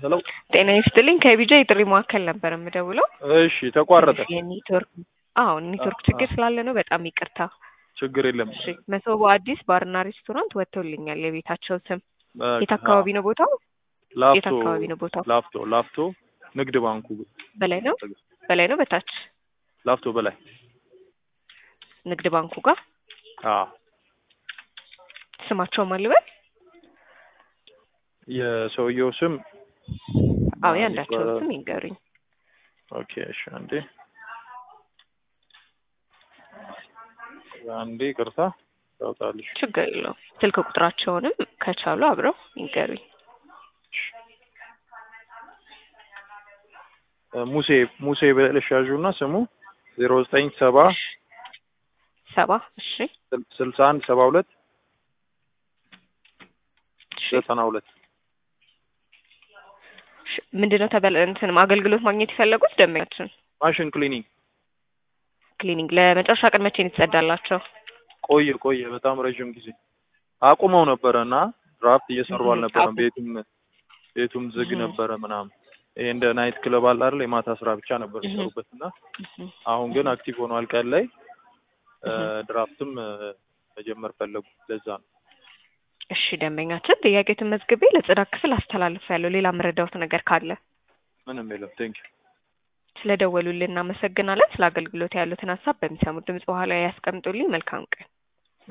ሄሎ ጤና ይስጥልኝ ከቢጃ የጥሪ ማዕከል ነበር የምደውለው። እሺ ተቋረጠ። የኔትወርክ አዎ ኔትወርክ ችግር ስላለ ነው። በጣም ይቅርታ። ችግር የለም። እሺ መሶቦ አዲስ ባርና ሬስቶራንት ወጥቶልኛል የቤታቸው ስም። በቃ፣ የት አካባቢ ነው ቦታው? የት ላፍቶ አካባቢ ነው ቦታው? ላፍቶ ላፍቶ ንግድ ባንኩ በላይ ነው በላይ ነው በታች ላፍቶ በላይ ንግድ ባንኩ ጋር አዎ ስማቸው ማን ልበል? የሰውየው ስም አዎ ማን ያንዳቸው ይባላል? ስም ይንገሩኝ። ኦኬ እሺ አንዴ አንዴ ቅርታ ታውጣልሽ ችግር የለውም። ስልክ ቁጥራቸውንም ከቻሉ አብረው ይንገሩኝ። ሙሴ ሙሴ ብለሽ ያዡና ስሙ ዜሮ ዘጠኝ ሰባ ሰባ እሺ ስልሳ አንድ ሰባ ሁለት እሺ ዘጠና ሁለት እሺ። ምንድነው ተበለ እንትን አገልግሎት ማግኘት የፈለጉት ደንበኛችን ማሽን ክሊኒክ ክሊኒክ ለመጨረሻ ቀን መቼ ነው የተጸዳላቸው? ቆየ ቆየ በጣም ረዥም ጊዜ አቁመው ነበረ እና ድራፍት እየሰሩ እህ፣ አልነበረም። አቁ- ቤቱም ቤቱም ዝግ እህ። ነበረ ምናምን። ይሄ እንደ ናይት ክለብ አለ አይደል? የማታ ስራ ብቻ ነበር እህ። የሚሰሩበት እና እህ። አሁን ግን አክቲቭ ሆኗል። ቀን ላይ እ፣ እህ። ድራፍትም እ፣ መጀመር ፈለጉ። ለዛ ነው። እሺ ደንበኛችን ጥያቄዎትን መዝግቤ ለጽዳት ክፍል አስተላልፍ ያለው ሌላ መረዳውት ነገር ካለ ምንም የለም። ቴንክ ዩ ስለደወሉልን እናመሰግናለን። ስለ አገልግሎት ያሉትን ሀሳብ በሚሰሙት ድምጽ በኋላ ያስቀምጡልኝ። መልካም ቀን።